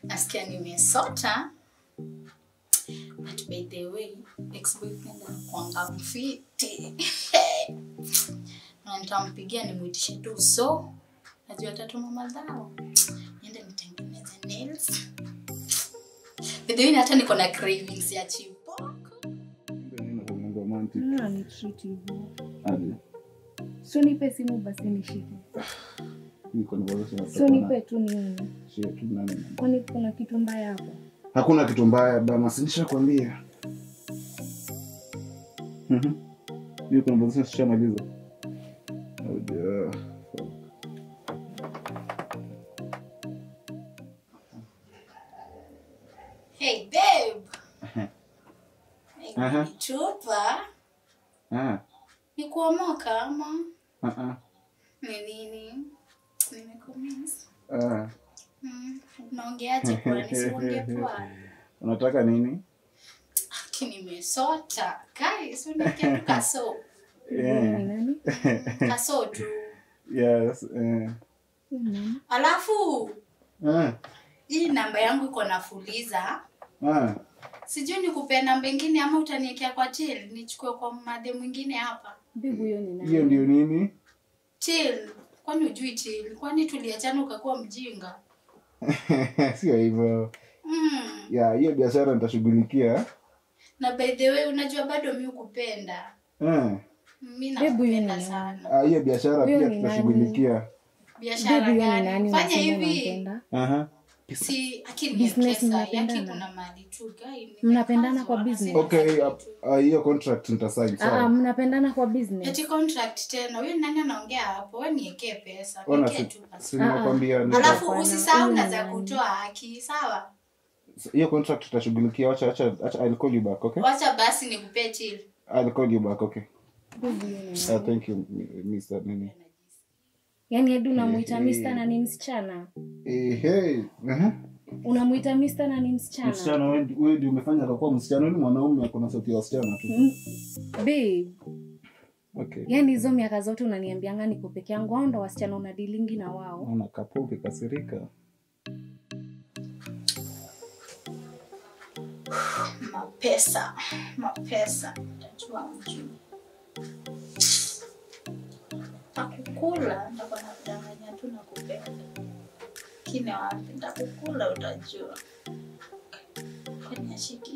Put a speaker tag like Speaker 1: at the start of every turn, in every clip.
Speaker 1: nasikia nimesota but by the way ex-boyfriend anakuanga mfiti na nitampigia nimwitishe tu so najua tatuma madhao niende nitengeneze nails by the way hata niko na cravings ya chipoko
Speaker 2: Mbona ni treat hivyo?
Speaker 3: Aje.
Speaker 2: So nipe simu basi nishike.
Speaker 3: Niko na conversation na
Speaker 2: So
Speaker 3: papa
Speaker 2: nipe
Speaker 3: na-
Speaker 2: tu nione.
Speaker 3: Shit, tu nani?
Speaker 2: Kwani kuna kitu mbaya hapo?
Speaker 3: hakuna kitu mbaya bana sinishakwambia Mhm. hiyo conversation sishamaliza Oja.
Speaker 1: hey babe
Speaker 3: Aha.
Speaker 1: chupa
Speaker 3: Ah,
Speaker 1: ni kuomoka ama
Speaker 3: ah, ah,
Speaker 1: ni nini nimekumiss
Speaker 3: ah.
Speaker 1: Mm, unaongeaje kwani siongee poa
Speaker 3: unataka nini
Speaker 1: Aki nimesota guys unikia tu kaso
Speaker 3: Yeah.
Speaker 2: Ni nani?
Speaker 1: kaso tu
Speaker 3: yes eh.
Speaker 2: Ni nani?
Speaker 1: alafu
Speaker 3: ah,
Speaker 1: hii namba yangu iko na fuliza
Speaker 3: ah.
Speaker 1: sijui nikupea namba ingine ama utaniekea kwa til nichukue kwa made mwingine hapa
Speaker 2: Bibi huyo ni
Speaker 3: hiyo
Speaker 2: nani?
Speaker 3: ndio nini
Speaker 1: til kwani ujui til kwani tuliachana ukakuwa mjinga
Speaker 3: sio hivyo
Speaker 1: mm.
Speaker 3: ya hiyo biashara nitashughulikia
Speaker 1: na by the way unajua bado mi ukupenda
Speaker 3: Ah,
Speaker 1: mi
Speaker 2: Hebu huyo ni
Speaker 1: nakupenda
Speaker 2: nani?
Speaker 1: sana
Speaker 3: ah, hiyo biashara
Speaker 2: Huyo
Speaker 3: pia
Speaker 2: ni
Speaker 3: tutashughulikia
Speaker 1: biashara
Speaker 2: Bibi huyo ni
Speaker 1: gani
Speaker 2: nani?
Speaker 1: fanya
Speaker 2: Unasema
Speaker 1: hivi
Speaker 2: unampenda?
Speaker 3: Aha.
Speaker 1: si akini
Speaker 2: Business
Speaker 1: pesa
Speaker 2: mnapendana?
Speaker 1: yaki kuna mali tu guy
Speaker 2: Mnapendana kwa business?
Speaker 3: okay ah, ah, hiyo contract nitasign
Speaker 2: Ah,
Speaker 3: sawa
Speaker 2: mnapendana kwa business.
Speaker 1: eti contract tena huyu nani anaongea hapo we niekee pesa
Speaker 3: Ona,
Speaker 1: niekee
Speaker 3: si-
Speaker 1: tu basi.
Speaker 3: si nimekwambia nita-
Speaker 1: alafu
Speaker 2: Hapana,
Speaker 1: usisahau
Speaker 2: huyu
Speaker 1: na
Speaker 2: ni
Speaker 1: za
Speaker 2: nani?
Speaker 1: kutoa haki sawa
Speaker 3: hiyo contract tutashughulikia wacha wacha wacha I'll call you back okay
Speaker 1: wacha basi nikupee chill
Speaker 3: I'll call you back okay
Speaker 2: Bibi huyo ni
Speaker 3: uh,
Speaker 2: nani?
Speaker 3: thank you m- Mr. nini
Speaker 2: Yaani hadi unamuita
Speaker 3: Eh,
Speaker 2: Mr.
Speaker 3: eh.
Speaker 2: na ni msichana?
Speaker 3: eh hey aha
Speaker 2: Unamuita Mr. na ni msichana?
Speaker 3: msichana wewe ndi- wewe ndio umefanya akakuwa msichana wewe ni mwanaume ako na sauti ya wasichana tu
Speaker 2: Mm. Babe,
Speaker 3: okay
Speaker 2: yaani hizo miaka zote unaniambianga niko peke yangu au ndo wasichana unadilingi na wao?
Speaker 3: ona kapo ukikasirika
Speaker 1: mapesa mapesa tajua mjuu takukula ntakuwa nakudanganya tu na kupenda kine wapi ntakukula utajua kwenye shiki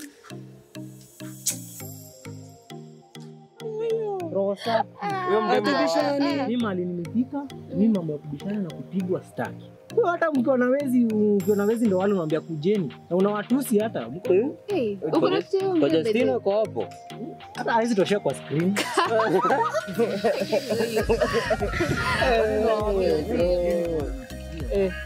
Speaker 4: roho safi. Huyo mrembo mi mali nimefika, mi mambo ya kubishana na kupigwa staki. Huyo hata mkiwa na wezi, ukiwa na wezi ndo wale unaambia kujeni na unawatusi hata mko-
Speaker 2: Hey, uko na kitu
Speaker 5: Kwa Justina uko hapo.
Speaker 4: hata hawezi toshea kwa screen. Eh,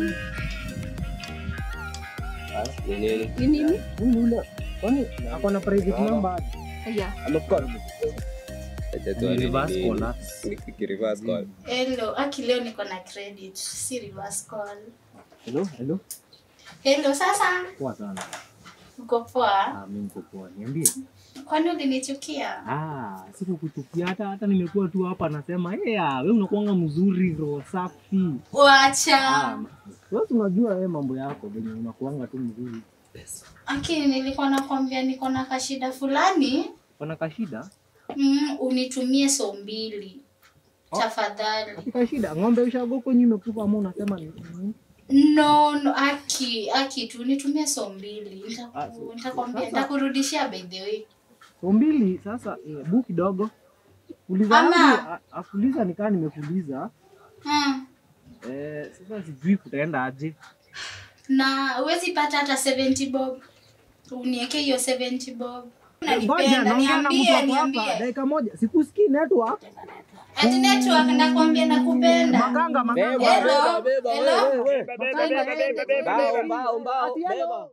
Speaker 5: Ah, ni nini?
Speaker 2: Ni nini?
Speaker 4: huyu yule kwani ako na private number
Speaker 2: Yeah.
Speaker 5: Amekuwa Acha tu
Speaker 4: Ni
Speaker 5: ni
Speaker 4: reverse
Speaker 5: nini?
Speaker 4: collapse.
Speaker 5: Ni ki- reverse call.
Speaker 1: hello aki leo niko na credit si reverse call
Speaker 4: Hello, hello.
Speaker 1: hello sasa
Speaker 4: Poa sana.
Speaker 1: uko poa
Speaker 4: Ah, mimi niko poa. Niambie.
Speaker 1: kwani ulinichukia
Speaker 4: Ah, sikukuchukia hata hata nimekuwa tu hapa nasema, "Yeah, wewe unakuanga mzuri roho safi."
Speaker 1: wacha
Speaker 4: Ah, wewe si unajua wewe mambo yako venye unakuanga tu mzuri.
Speaker 1: aki nilikuwa nakwambia niko na kashida fulani
Speaker 4: Kuna kashida?
Speaker 1: mm, unitumie so mbili
Speaker 4: Oh.
Speaker 1: tafadhali
Speaker 4: Katika shida ng'ombe ushago kwenye imekufa ama unasema ni nini?
Speaker 1: no no aki aki tu nitumie so mbili Nitaku-
Speaker 4: Ah, so-
Speaker 1: nitakwambia
Speaker 4: sasa-
Speaker 1: nitakurudishia by the way
Speaker 4: So mbili sasa eh, bu kidogo. Uliza
Speaker 1: Ama-
Speaker 4: yangu, a- akuuliza nikaa nimekuuliza.
Speaker 1: mm.
Speaker 4: Eh, sasa sijui kutaenda aje.
Speaker 1: na huwezi pata hata 70 bob unieke hiyo 70 bob
Speaker 4: Ngoja
Speaker 1: unanipenda
Speaker 4: naongea na mtu
Speaker 1: niambie
Speaker 4: wako hapa
Speaker 1: niambie
Speaker 4: dakika moja. Sikusikii network.
Speaker 1: ati network nakwambia nakupenda
Speaker 4: Makanga makanga.
Speaker 1: Hello? Hello?
Speaker 5: Mbao, mbao, mbao, beba.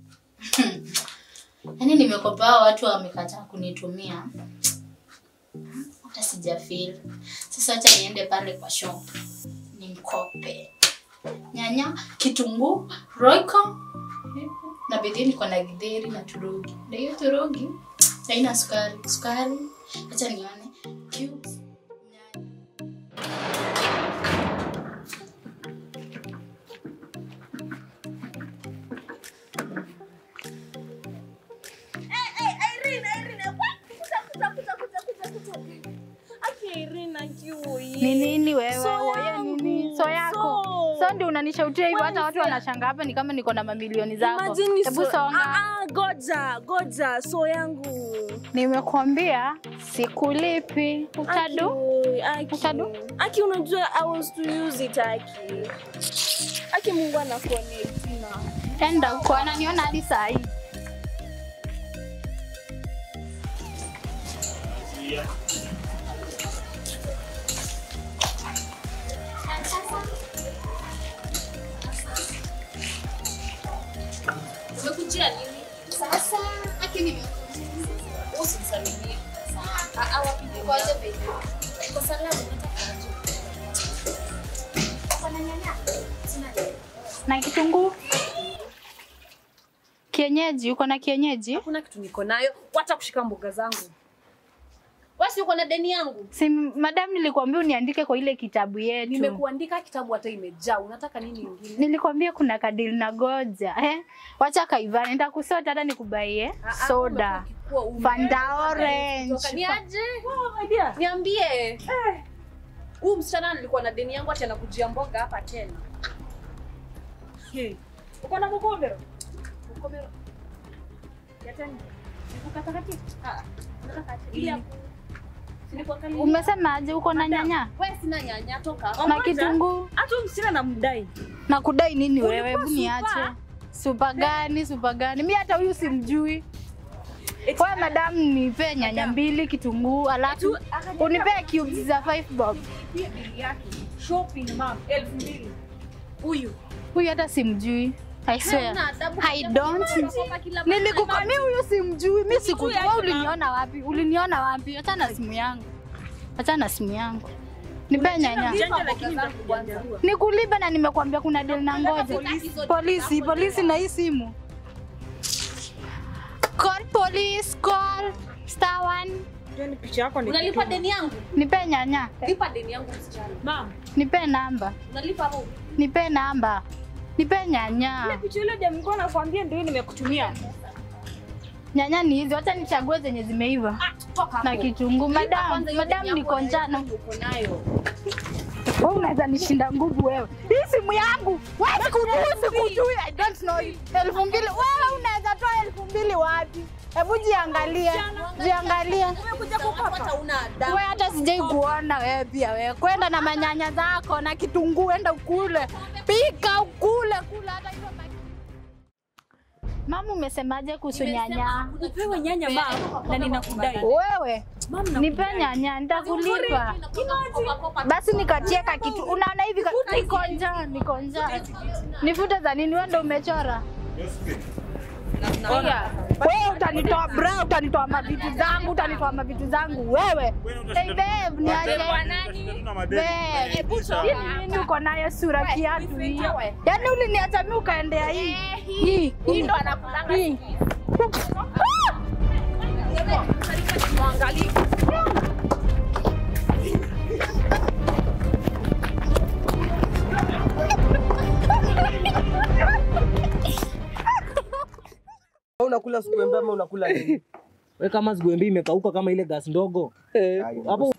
Speaker 1: yaani nimekopa hao watu wamekataa kunitumia hata sijafeel sasa wacha niende pale kwa shop nimkope nyanya kitunguu roiko na bedhi niko na gidheri na turogi na hiyo turogi haina sukari sukari hacha nione cubes nyanya Ni nini wewe?
Speaker 6: So
Speaker 1: Wewe
Speaker 6: yangu.
Speaker 1: nini? So yako.
Speaker 6: So.
Speaker 1: So ndio unanishautia hivyo hata watu
Speaker 6: Wewe
Speaker 1: wanashangaa hapa ni kama niko na mamilioni zako.
Speaker 6: Imagine
Speaker 1: Hebu
Speaker 6: so-
Speaker 1: songa.
Speaker 6: Ah, ah, goja, goja, so yangu.
Speaker 1: Nimekuambia sikulipi. Utadu?
Speaker 6: Aki, Aki.
Speaker 1: Utadu?
Speaker 6: Aki unajua I was to use it Aki. Aki Mungu anakuonea na.
Speaker 1: Enda huko ananiona hadi saa hii.
Speaker 7: Umekujia nini? Sasa aki nimekuja. Usinisalimie. Ah ah wapi ngoja baby. Kwa salamu nataka Kuna nyanya? Sina nyanya.
Speaker 1: Na kitunguu? Kienyeji, uko na kienyeji?
Speaker 6: Hakuna kitu niko nayo. Wacha kushika mboga zangu. Wasi uko na deni yangu.
Speaker 1: Si madam nilikwambia uniandike kwa ile kitabu yetu.
Speaker 6: Nimekuandika kitabu hata imejaa. Unataka nini ingine?
Speaker 1: Nilikwambia kuna kadili na goja. Eh? Wacha kaivana, nitakusota hata nikubaie
Speaker 6: Ah, ah,
Speaker 1: soda.
Speaker 6: umekuwa ume-
Speaker 1: Fanta orange.
Speaker 6: Kutoka- Ni aje? Niambie. Eh. Huyu msichana nilikuwa na deni yangu ati anakujia mboga hapa tena. Hey. Uko na mkombero? Mkombero. Ya tani. Nikukatakati? Ah. Nataka ati ili hapo. Sinikuangalia.
Speaker 1: Umesema aje uko na nyanya?
Speaker 6: Wewe sina nyanya toka.
Speaker 1: Na kitunguu?
Speaker 6: Hata huyu msichana namdai.
Speaker 1: Na kudai nini wewe?
Speaker 6: Ulikuwa
Speaker 1: Hebu niache.
Speaker 6: super.
Speaker 1: Supa gani? Supa gani? Mimi hata huyu simjui. Wewe madam nipe nyanya mbili kitunguu alafu unipe cubes za 5 bob.
Speaker 6: Pia bili yake. Shopping mom 2000. Huyu.
Speaker 1: Huyu hata simjui. I swear.
Speaker 6: Hana adabu.
Speaker 1: I don't. Nilikukwambia huyu simjui. Mimi sikujua.
Speaker 6: yake,
Speaker 1: Wewe uliniona wapi? Uliniona wapi? Acha na simu yangu. Acha na simu yangu. Nipe nyanya.
Speaker 6: Janja lakini nitakuanza.
Speaker 1: Nikulipe na nimekwambia kuna deal na ngoja. Polisi, polisi na hii simu. Call police, call star one.
Speaker 6: Unalipa deni yangu?
Speaker 1: Nipe nyanya.
Speaker 6: Lipa deni yangu msichana. Mom,
Speaker 1: Nipe namba.
Speaker 6: unalipa hapo?
Speaker 1: Nipe namba. Nipe nyanya.
Speaker 6: Picha ile demu nilikuwa nakwambia ndio nimekutumia.
Speaker 1: Nyanya ni hizi, wacha nichague zenye zimeiva.
Speaker 6: Toka hapo.
Speaker 1: Na kitunguu. Madam,
Speaker 6: Kwanza hiyo
Speaker 1: madam
Speaker 6: deni yako
Speaker 1: niko
Speaker 6: na
Speaker 1: njano.
Speaker 6: hiyo uko nayo.
Speaker 1: Wewe unaweza nishinda nguvu wewe. Hii simu yangu. Wewe sikujui, sikujui. I don't know you. Elfu mbili. Wewe unaweza toa elfu mbili wapi? Hebu jiangalie. Jiangalie.
Speaker 6: Umekuja kupata una adabu.
Speaker 1: Wewe hata sijai kuona wewe pia wewe. Kwenda na manyanya zako na kitunguu enda ukule. Pika ukule kula hata hizo ma- Mama umesemaje kuhusu nyanya?
Speaker 6: Upewe nyanya mama na ninakudai.
Speaker 1: Wewe
Speaker 6: Mama na
Speaker 1: nipe nyanya nitakulipa. Basi nikatie ka kitu. Unaona hivi ka- niko njaa, niko njaa. Nifute za nini? Wewe ndio umechora. Wewe utanitoa bra, utanitoa mavitu zangu, utanitoa mavitu zangu wewe. Hey babe, niache. Babe, hii nini uko nayo sura kiatu hii? Yaani uliniacha mimi ukaendea hii. Hii, hii ndo anakulanga. Hii.
Speaker 4: Unakula sikuembe ama unakula nini? Wewe kama sikuembe imekauka kama ile gas ndogo. Hapo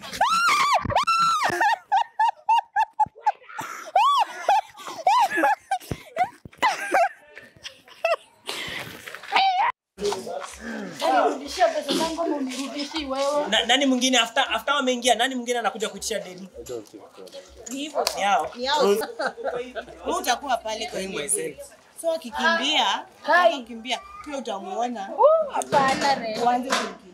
Speaker 8: Na, nani mwingine after after wameingia nani mwingine anakuja kuitisha deni? Ni hao.
Speaker 9: Wewe utakuwa pale kwa hiyo. So akikimbia, akikimbia pia utamuona.
Speaker 1: Hapana, Re.
Speaker 9: Uanze kumkimbia.